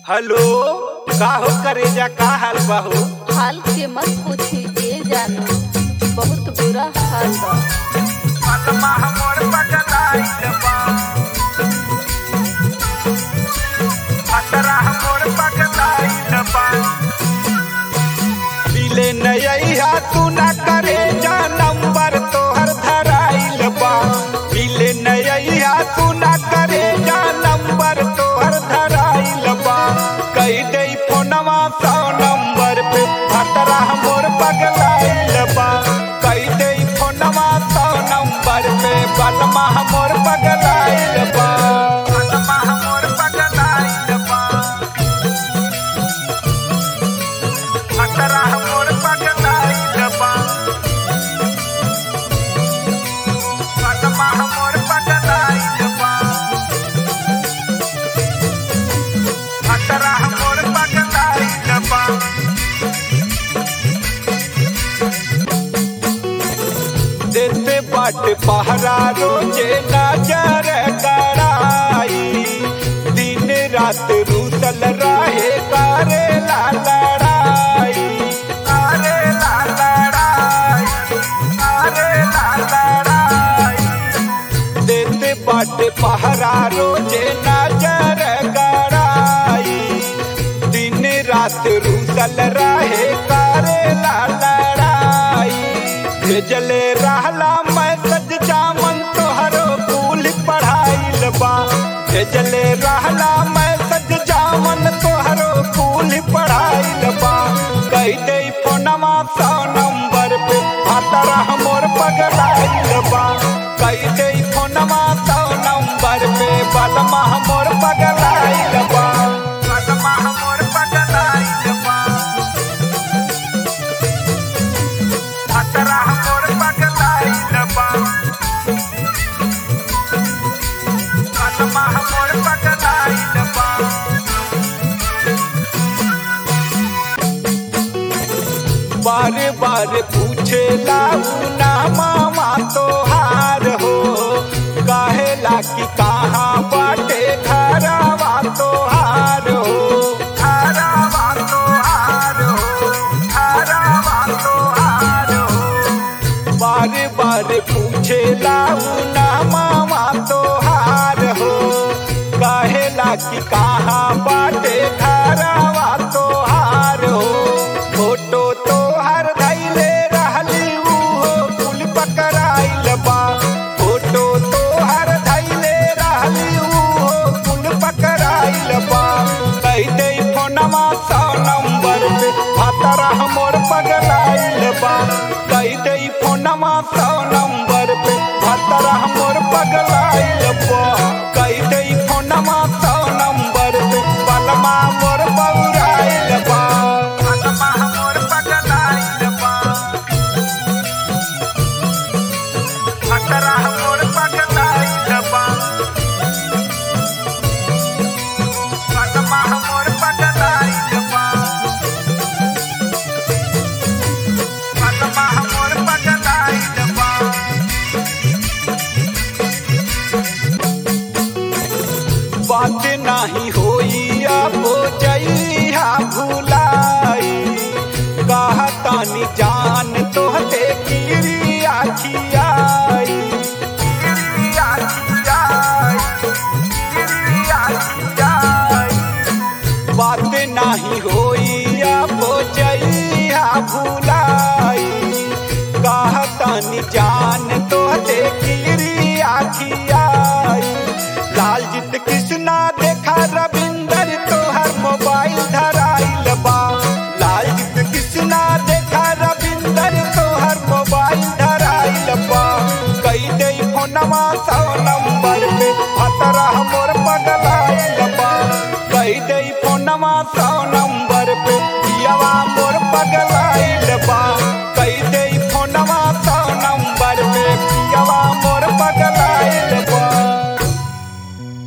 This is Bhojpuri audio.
हेलो का हो करेजा का हाल बा हो हाल के मत पूछी ए जानू बहुत बुरा हाल बा आत्मा हमर पगलाइल बा अतरा हमर पगलाइल बा मिले नैया तू ना करे जा नंबर तोहर धराइल बा मिले नैया तू ना करे जा नंबर तोहर धराइल बा कई दे फोनवा सौ नंबर पे अतरा हमर पगलाइल बा कई दे फोनवा सौ नंबर पे बलमा हमर पगलाइल बा बलमा हमर पगलाइल बा अतरा हमर पगलाइल बा बलमा हमर पगलाइल बा अतरा हमर पगलाइल बा देते बाट पहरा रोजे नजर कराई दिन रात रूसल रहे करे ला लड़ाई करे ला लड़ाई करे ला लड़ाई देते बाट पहरा रोजे नजर कराई दिन रात रूसल रहे करे ला लड़ाई भेजले रहला मैसेज जामन तोहरो कुल पढ़ाइल बा भेजले रहला मैसेज जामन तोहरो कुल पढ़ाइल बा कह दे फोनवा सौ नंबर पे भातरा हमर पगलाइल बा कह दे फोनवा सौ नंबर पे बलमा हमर पगलाइल बा बलमा हमर पगलाइल बा अतरा हमर पगलाइल बा बलमा हमर पगलाइल बा बार बार पूछे ना मामा तोहार हो कहेला कि कहाँ बाटे घरवा तोहार हो घरवा तोहार हो घरवा तोहार हो बार बार पूछे ना मामा तोहार हो कहेला कि कहाँ बाटे घरवा तोहार हो फोटो तोहर धैले रहली उहो कुल पकड़ाइल बा फोटो तोहर धैले रहली उहो कुल पकड़ाइल बा कह दे फोनवा सौ नंबर पे भातरा हमर पगलाइल बा कह दे फोनवा सौ नंबर पे भातरा हमर पगलाइल बा कह दे फोनवा सौ नंबर पे बलमा मोर बौराइल बा बलमा हमर पगलाइल बा भातरा